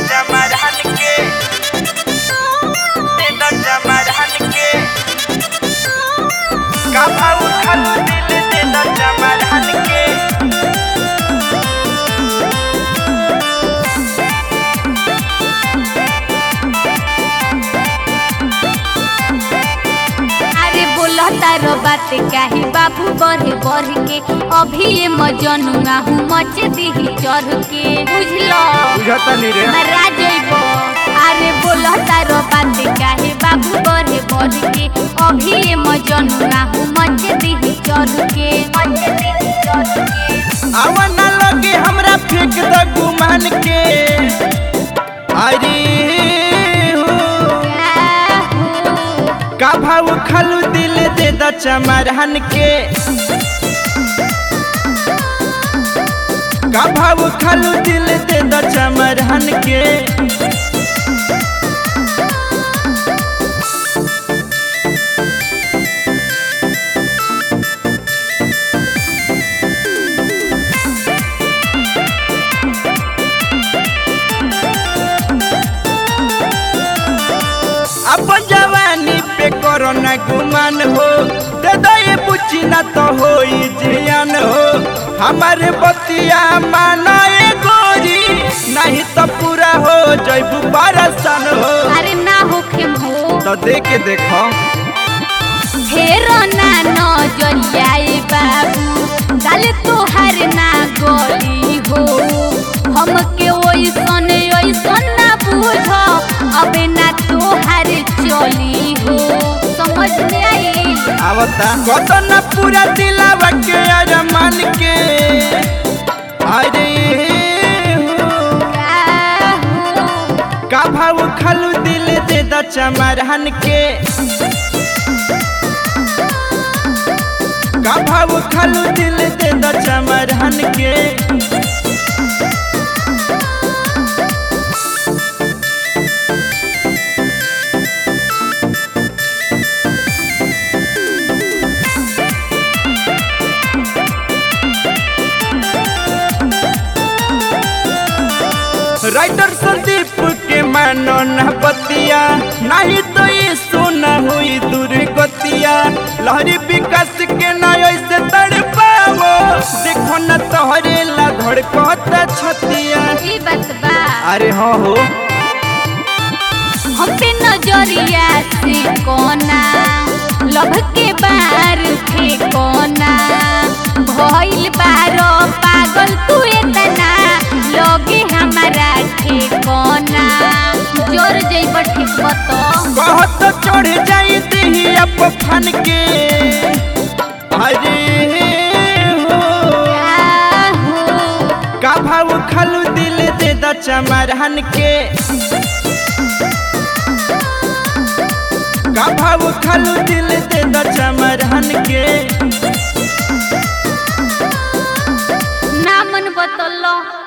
चमरहन के दे दो चमरहन के का भाव खालू दिल दे दो चमरहन के अरे बोला तारो बात काहे बाबू बढ़े बढ़ के अभी ये मजनुआ हूँ मच दी चढ़ के बुझलो बुझता नहीं रे मरा जइबो अरे बोला तारो बात काहे बाबू बढ़े बढ़ के अभी ये मजनुआ हूँ मच दी चढ़ के मच दी चढ़ के आवा ना लगे हमरा फेंक द गुमान के अरे हो क्या हो का भाव खालू दिल दे द चमरहन के का भाव खालू दिल दे द चमरहन के अपन जवानी पे करो ना गुमान हो दे दो ये बुच्ची ना तो हो जियान हो हमारे बतिया माना ये गोरी नहीं तो पूरा हो जैबू परसन हो अरे ना होखे हो तो देख के देखो फेरो ना नजरियाए बाबू गाले तोहार ना गली हो हमके ओइसन ओइसन ना बुझ अबे ना तोहार चली हो समझ में आई आवता कत ना पूरा दिलावा के अरमान के अरे हो का हो का भाव खालू दिल दे द चमरहन के का भाव खालू दिल दे द चमरहन के राइटर संदीप के मानो न बतिया नहीं तो ये सोना हुई दुर्गतिया लहरी विकास के ना ऐसे तड़ पावो देखो न तोहरे ला धड़कता छतिया ई बात बा अरे हाँ हो हम पे नजरिया से कोना लभ के बार थे कोना भइल बारो पागल तू इतना लगे हमारा थे कोना जोर जइब ठीक बतो बहुत चढ़ जाई देही अप फन के अरे हो क्या हो का भाव खालू दिल दे द चमरहन के का भाव खालू दिल दे द चमरहन के ना मन बतलो